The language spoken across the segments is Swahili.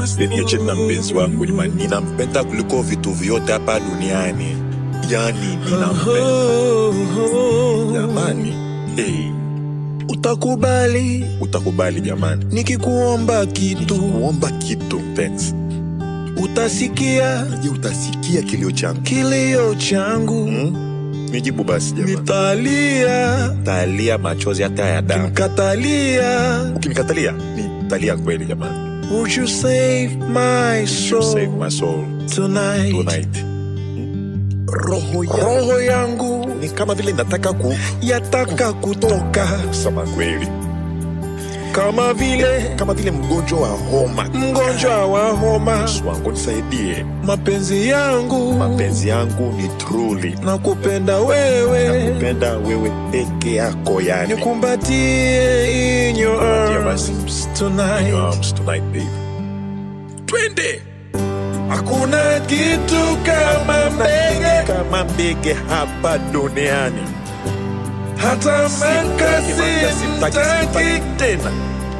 Usiniache na mpenzi wangu jamani, ninampenda kuliko vitu vyote hapa duniani. Yani ninampenda jamani. Hey, Utakubali utakubali jamani, nikikuomba kitu, kuomba kitu mpenzi. utasikia Je, utasikia kilio changu? kilio changu, Hmm? Nijibu basi jamani. nitalia Talia machozi hata ya damu. mkatalia. Ukinikatalia nitalia kweli jamani. Would you save my You soul save my soul tonight? tonight. Roho yangu Roho yangu ni kama vile nataka yataka kutoka kusema kweli, kama vile kama vile mgonjwa wa homa. mgonjwa wa homa. Yesu wangu nisaidie, Mapenzi yangu mapenzi yangu ni truly na kupenda wewe, nakupenda wewe peke yako, yani nikumbatie in your Kumbatia basi. arms In tonight. your arms tonight babe. Twende Hakuna kitu kama mbege, kama mbege hapa duniani, hata makasi Sitaki, sitaki, mtaki, sitaki tena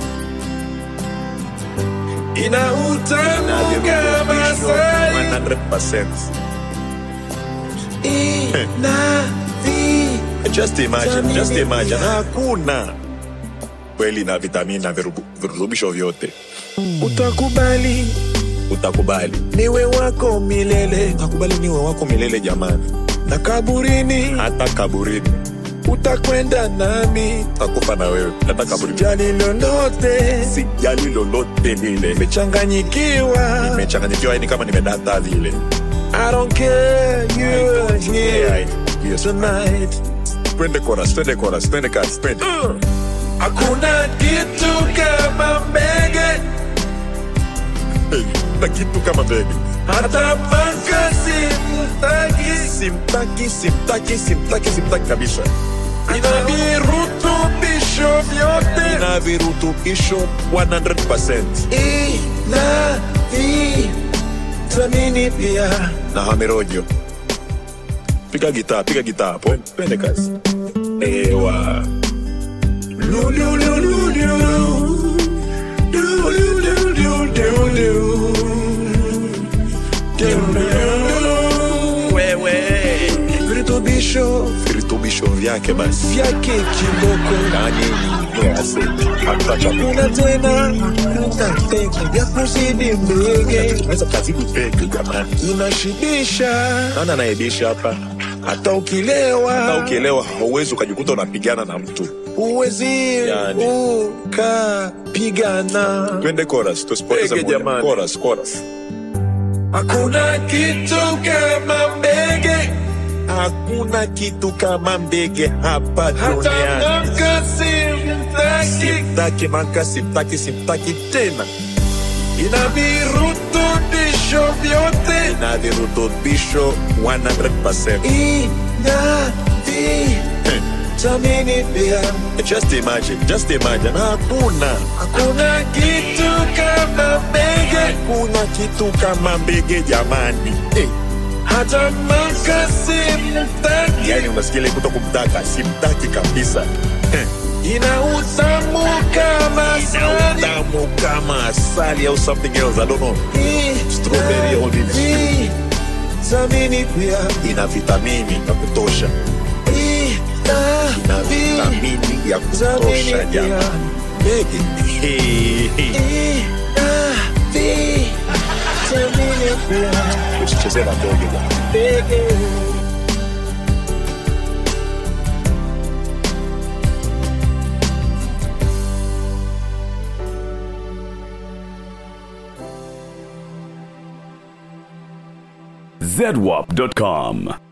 ina utamu kama asali, 100%. ina vi Just imagine, Vitamini just imagine. pia. Hakuna kweli na vitamini na virubu- virutubisho vyote, utakubali utakubali, niwe wako milele utakubali niwe wako milele jamani, na kaburini hata kaburini utakwenda nami, utakufa na wewe, hata kaburini. jali lolote, Sijali lolote lile, nimechanganyikiwa. nimechanganyikiwa yani kama nimedata vile. I don't care, you are Yeah, here yes. tonight. Twende chorus, twende chorus, twende kasi, twende. Hakuna kitu kama mbege, Hey, na kitu kama begi hata makasi mtaki, simtaki, simtaki, simtaki, simtaki kabisa. ina virutubisho vyote, Ina virutubisho 100%. ina vitamini pia. na hamerojo. Piga gitaa, piga gitaa hapo. Twende kazi. Ewa. Lu, lu, lu, lu, lu. Lu, lu, lu, lu, lu, lu. Lu, lu, lu. Wewe. Virutubisho Virutubisho vyake basi. vyake kiboko Yaani ni asidi. Hata chakula. kuna tena utafeki vya kuzidi mbege Unaweza kazidi peke jamani. inashibisha Nani anaibisha hapa? hata Hata ukilewa ukielewa hauwezi ukajikuta unapigana na mtu. uwezi Yani. ukapigana Twende chorus, tusipoteze Peke muda. jamani. Chorus, chorus. hakuna kitu kama mbege Hakuna kitu kama mbege hapa hata duniani. makasi mtaki Simtaki maka, simtaki, simtaki tena. ina virutubisho vyote na virutubisho 100%. ina vitamini pia Just imagine, just imagine. Hakuna hakuna kitu kama mbege kuna kitu kama mbege jamani. Eh, hata makasi mtaki yani unasikia ile kuto kumtaka, simtaki kabisa. Eh, ina utamu kama ina asali utamu kama asali au something else, I don't know. Strawberry or nini. vitamini pia Ina vitamini ya kutosha, ina ina vitamini ya kutosha vitamini pia jamani. Mbege. Hey, hey. ina vitamini pia Usicheze na mbege jamani. mbege zedwap.com.